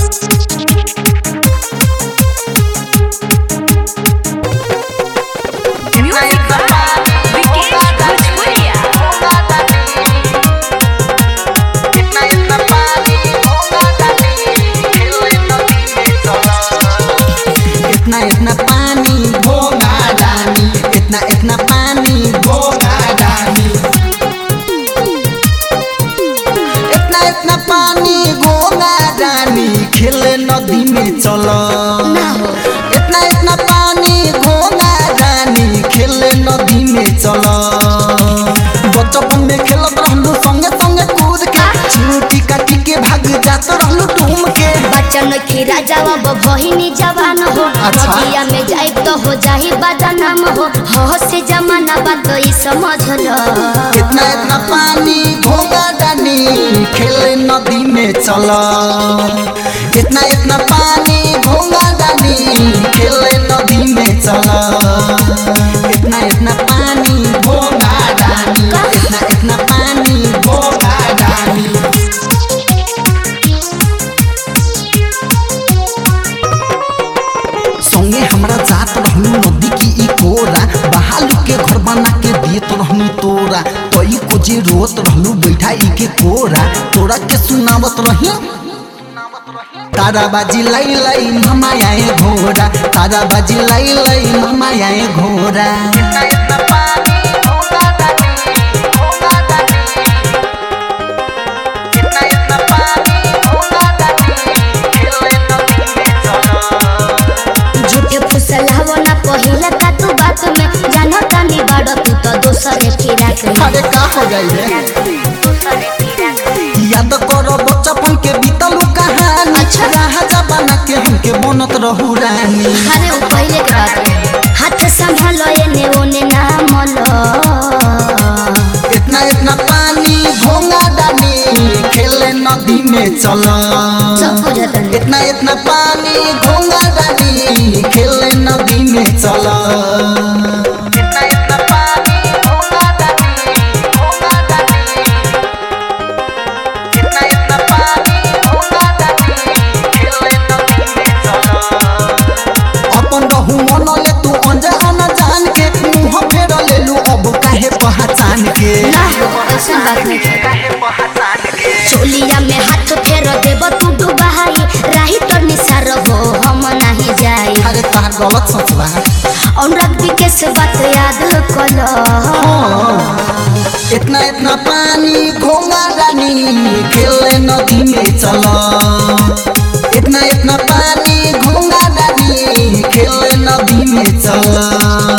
Music by Vikesh Bhojpuria. इतना इतना पानी भोगा डानी इतना इतना पानी भोगा डानी इतना इतना पानी भोगा डानी खेले नदी में चलो इतना इतना पानी भोगा डानी खेले नदी में चलो बचपन में खेलत रहलू संगे संगे कूद के चीटी काटी के भाग जात रहलू डूम के बच्चन की राजा अब बहिनी जवान हो अच्छा। नदिया में जाए तो हो जाही बदनाम हो हो से जमाना बात तो ई समझ लो इतना इतना पानी भोगा डानी खेले नदी में चला इतना इतना पानी भोगा डानी खेले नदी में चला इतना इतना पानी भोगा डानी इतना इतना पानी भोगा डानी संगे हमरा जात रहलू नदी की ई कोरा बहालू के घर बना के देत रहलू तोरा तई को जे रोत रहलू बैठा ई के कोरा तोरा के सुनावत रही तारा बाजी लाई लाई मामा आए घोड़ा तारा बाजी लाई लाई मामा आए घोड़ा झूठे फुसलावो ना पहिला का तू बात में जानो तानी बाड़ो तू तो दोसरे फिराक में अरे का हो गई रे दोसरे फिराक में याद करो बचपन के बीतलू कहानी अच्छा। राजा बना के हमके बनत रहू रानी अरे वो पहले के बात है। हाथ संभालो एने ओने ना मलो इतना इतना पानी भोंगा डाली खेले नदी में चला सब बुझत है। इतना इतना पानी भोंगा डाली खेले नदी में चला इतना इतना पानी भोंगा डाली भोंगा डाली इतना इतना पानी भोंगा डाली खेले नदी में चला अपन रहू मन ले तू अनजान जान के मुंह फेर लेलू अब काहे पहचान के ना ऐसा बात नहीं है चोलिया में हाथ फेर देब तू डुबाई राही तो निसार हो हम नहीं जाई अरे तहार गलत सोच बा अनुराग विकेश बात याद कलो इतना इतना पानी घोंगा रानी खेले नदी में चला इतना इतना पानी घोंगा रानी खेले नदी में चला